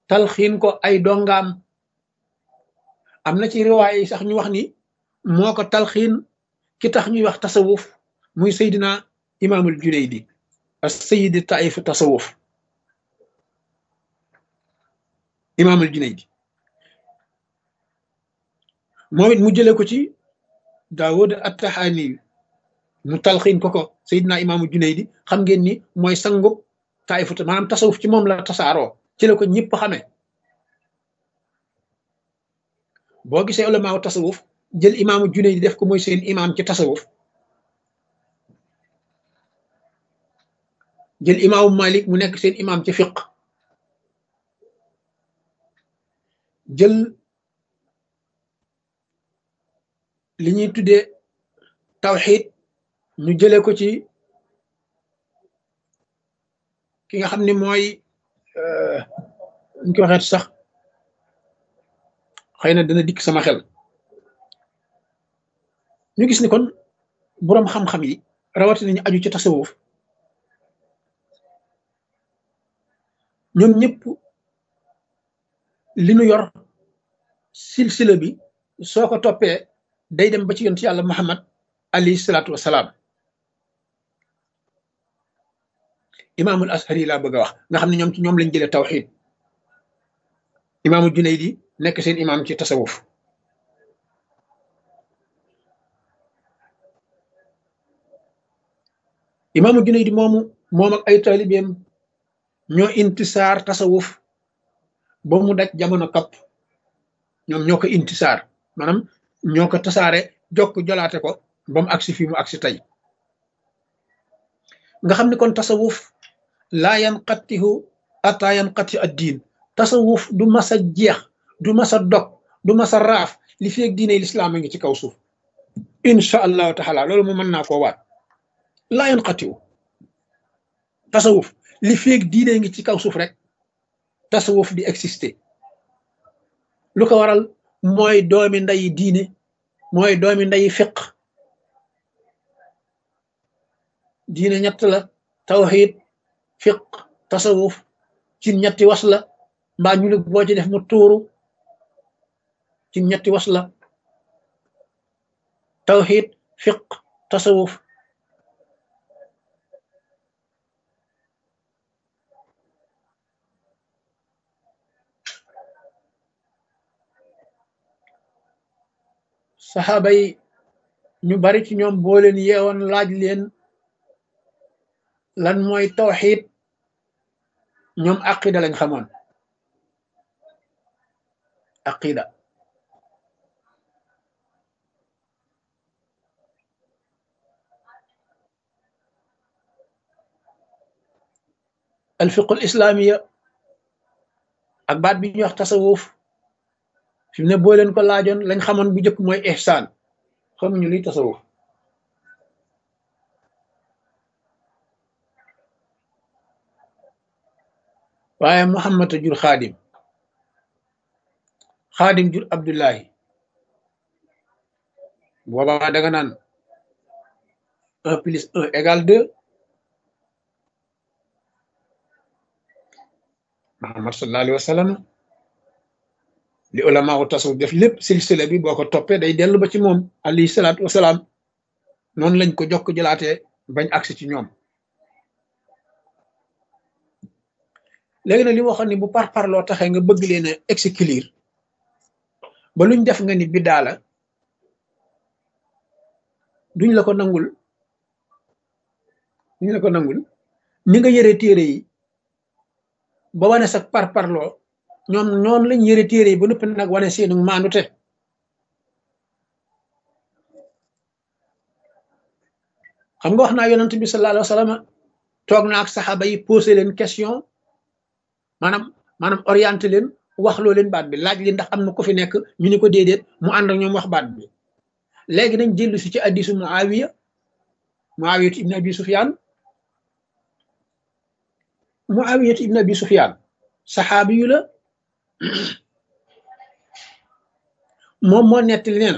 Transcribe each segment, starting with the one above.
talxiin ko ay dongaam am na ci riwaay yi sax ñu wax ni moo ko talxiin ki tax ñuy wax tasawuf muy Seydina imaamul Junaydi as sayidi taif tasawuf imaamul Junaydi moom it mu jële ko ci Daawud at-Tahaani mu talxiin ko ko Seydina imaamul Junaydi xam ngeen ni mooy sangub taifu maanaam tasawuf ci moom la tasaaroo ci la ko ñëpp xamee boo gisee ulamaaw tasawuf jël imaamu Junaydi def ko mooy seen imaam ci tasawuf jël imaamu Malik mu nekk seen imaam ci fiq jël li ñuy tuddee tawxid ñu jële ko ci ki nga xam ne mooy ñu ko waxeet sax xëy na dana dikk sama xel ñu gis ni kon boroom xam-xam yi rawatina ñu aju ci tasawuf ñoom ñëpp li nu yor silsila bi soo ko toppee day dem ba ci yonent yàlla Muhammad alayhi salaatu wasalaam imaamul ashari laa bëgg a wax nga xam ne ñoom ci ñoom lañ jëlee tawxid imaamu Junaydi nekk seen imaam ci tasawuf imaamu Junaydi moomu moom ak ay taalibeem ñoo intisaar tasawuf ba mu daj jamono kapp ñoom ñoo ko intisaar maanaam ñoo ko tasaare jokk jolaate ko ba mu agsi fii mu agsi tey nga xam ne kon tasawuf laa yanqatihu ata yanqati ad diin tasawuf du masa jeex du masa dog du masa raaf li feeg diine lislaam a ngi ci kaw suuf incha allahu taala loolu mu mën naa koo waat laa yanqatihu tasawuf li feeg diine ngi ci kaw suuf rek tasawuf di exister lu ko waral mooy doomi ndayi diine mooy doomi ndayi fiq diine ñett la tawxid fiq tasawuf ci ñetti was la mbaa ñu boo ci def mu tuuru ci ñetti was la tawxid fiq tasawuf saxaaba yi ñu bari ci ñoom boo leen yeewoon laaj leen lan mooy tawxid ñoom aqida lañ xamoon aqida alfiqul islamiya ak baat bi ñuy wax tasawuf fi mu ne boo leen ko laajoon lañ xamoon bu njëkk mooy ihsaan xamuñu luy tasawuf waaye Muhammad a jur xaadim xaadim jur Abdullahi boobaa da nga naan un plus un égale deux Muhammad sallallahu alayhi wa sallam li ulama wu tasawuf def lépp silsila bi boo ko toppee day dellu ba ci moom alayhi salaatu wasalaam noonu lañ ko jokk jëlaatee bañ agsi ci ñoom léegi nag li waxoon ni bu par parloo taxee nga bëgg leen a exclure ba luñ def nga ni biddaa la duñ la ko nangul duñ la ko nangul ni nga yëre téere yi ba wane sa par parloo ñoom ñoom lañ yëre téere yi ba noppi nag wane seenu maandute xam nga wax naa yonent bi sallallahu alayhi wa sallam toog na ak saxaaba yi posé leen question maanaam maanaam orienté leen wax loo leen baat bi laaj li ndax am na ko fi nekk ñu ni ko déedéet mu ànd ak ñoom wax baat bi léegi nañ jëllu si ci addisu muawiya muawiyatu ibn abi sufyan muawiyatu ibn abi sufyan saxaabi yu la moom moo nettali nee na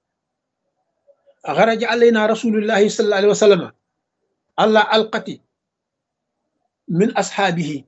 xaraja alayna rasulullahi sallallahu alayhi wa sallam allah alqati min ashaabihi